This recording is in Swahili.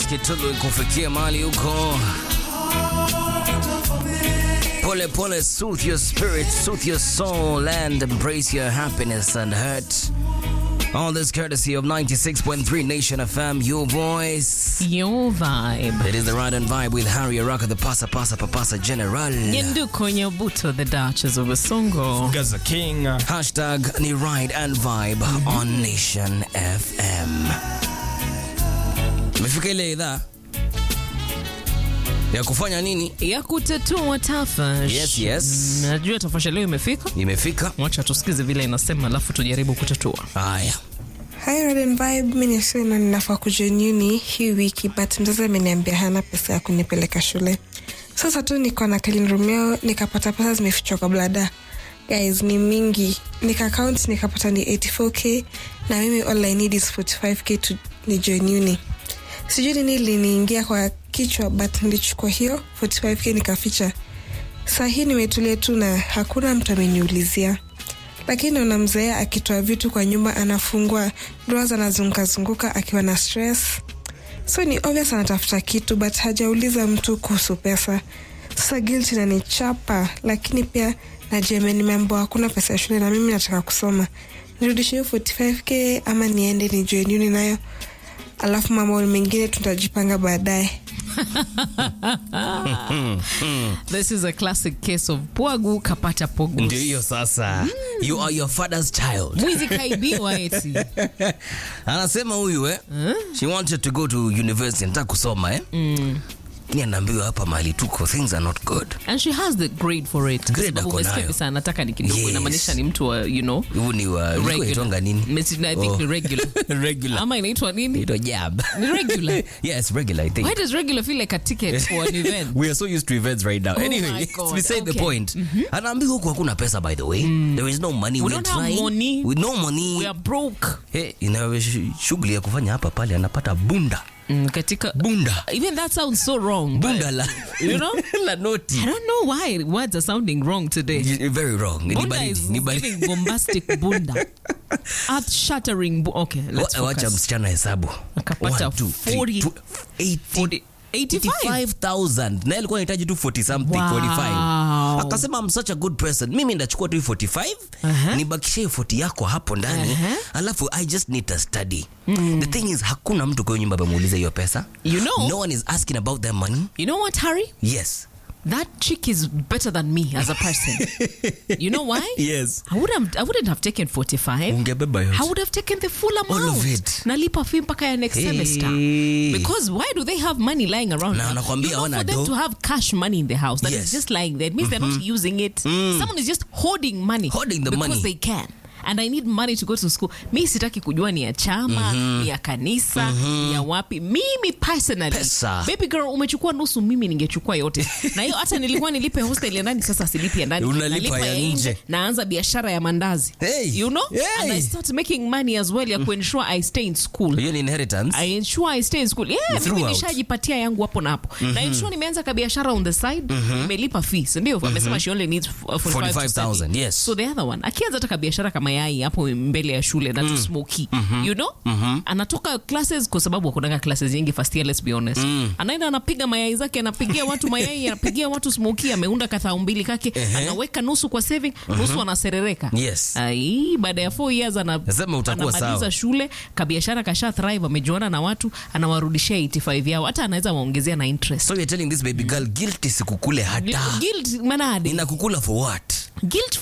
Kitulu ikufikia mahali huko. Pole pole, soothe your spirit, soothe your soul, and embrace your happiness and hurt. All this courtesy of 96.3 Nation FM, your voice. Your vibe. It is the Ride and Vibe with Harry Araka, the Pasa Pasa Papasa General. Nyenduko Nyabuto, the Duchess of Basongo. Gaza King. Hashtag ni Ride and Vibe on Nation FM. Imefika ile idhaa ya kufanya nini? ya kutatua tafash. Yes, yes. Mm, Najua tafasha leo imefika. Imefika. Wacha tusikize vile inasema, alafu tujaribu kutatua. Haya. Hi Red and Vibe, mi ni Sina, ninafaa kujoin uni hii wiki but mzazi ameniambia hana pesa ya kunipeleka shule. Sasa tu niko na Clean Romeo nikapata pesa zimefichwa kwa blada. Guys, ni mingi. Nika count nikapata ni 84k na mimi all I need is 45k to ni join uni. Sijui nini liniingia kwa kichwa but nilichukua hiyo 45k nikaficha. Saa hii nimetulia tu na hakuna mtu ameniulizia lakini unamzoea akitoa vitu kwa nyumba anafungua drawers anazungukazunguka akiwa na stress so ni obvious anatafuta kitu but hajauliza mtu kuhusu pesa sasa guilt inanichapa lakini pia najua nimeambiwa hakuna pesa ya shule na mimi nataka kusoma nirudishe hiyo 45k ama niende ni join uni nayo alafu mambo mengine tutajipanga baadaye This is a classic case of pwagu kapata pogu. Ndio hiyo sasa. You are your father's child. Mwizi kaibiwa eti. Anasema huyu eh. She wanted to go to university nataka kusoma eh. Mm. Ni anaambiwa hapa mahali tuko things are not good. And she has the grade for it. Kwa Grade sababu ako umesikia nayo. visa anataka ni kidogo Yes. inamaanisha ni mtu wa, you know, Huu ni wa ulikuwa regular. itonga nini? Mesi- I think Oh. ni regular. regular. Ama inaitwa nini? Ito jab. Ni regular. yes, regular I think. Why does regular feel like a ticket for an event? We are so used to events right now. Oh anyway, my God. beside the Okay. point. Anaambiwa huku hakuna pesa by the way. There is no money. We We're don't have trying. money. With no money. We are broke. Hey, ina sh- shughuli ya kufanya hapa pale anapata bunda. Mm, katika Bunda. even that sounds so wrong. but- Bunda la. you know? la noti. I don't know why words are sounding wrong today. Y- Very wrong. Ni Bunda baridi. is Ni baridi. giving bombastic bunda. Earth shattering. Bu- okay, let's Wa- Wacha focus. msichana hesabu. Akapata One, two, three, 40 two, 80 40 85. 85,000 na alikuwa anahitaji tu 40 something Wow. 45 akasema I'm such a good person mimi ndachukua tu hii 45 Aha. nibakishe hii 40 yako hapo ndani Aha. alafu I just need to study the thing is hakuna mtu kwa hiyo nyumba amemuuliza hiyo pesa You know- no one is asking about their money You know what, Harry? yes That chick is better than me as a person. you know why? yes I would have, I wouldn't have taken 45. ungebeba yote I would have taken the full amount. All of it. Nalipa fee mpaka ya next Hey. semester. Because why do they have money lying around? Na now? wanakwambia you know, hawana for them do. to have cash money in the house that is Yes. just lying there. It means they're not using it. Someone is just hoarding money. Hoarding the because money. they can. And I need money to go to school. Mi sitaki kujua ni ya chama, ni ya kanisa, ni ya wapi. Mimi personally. Pesa. Baby girl umechukua nusu, mimi ningechukua yote. Na hiyo hata nilikuwa nilipe hostel ya ndani, sasa silipi ya ndani. Unalipa Nalipa ya nje. Naanza biashara ya mandazi. Hey. You know? Hey. And I start making money as well ya kuensure I stay in school. hiyo ni inheritance I ensure I stay in school. Yeah, mimi Throughout. nishajipatia yangu hapo na hapo. Na ensure nimeanza kabiashara on the side, nimelipa fees, ndio? Amesema she only needs uh, 45 to 45,000, study. yes. So the other one, akianza hata kabiashara kama yai hapo mbele ya shule na tu smoky. You know? Anatoka classes kwa sababu hakunanga classes nyingi first year, let's be honest. Anaenda anapiga mayai zake, anapigia watu mayai, anapigia watu smoky, ameunda kathao mbili kake, anaweka nusu kwa saving, nusu anaserereka. Yes. Ai, baada ya 4 years ana Nasema utakuwa anamaliza sawa. shule kabiashara kasha thrive amejuana na watu anawarudishia 85 yao hata anaweza waongezea na interest so you're telling this baby girl guilt isikukule hata guilt manade inakukula for what guilt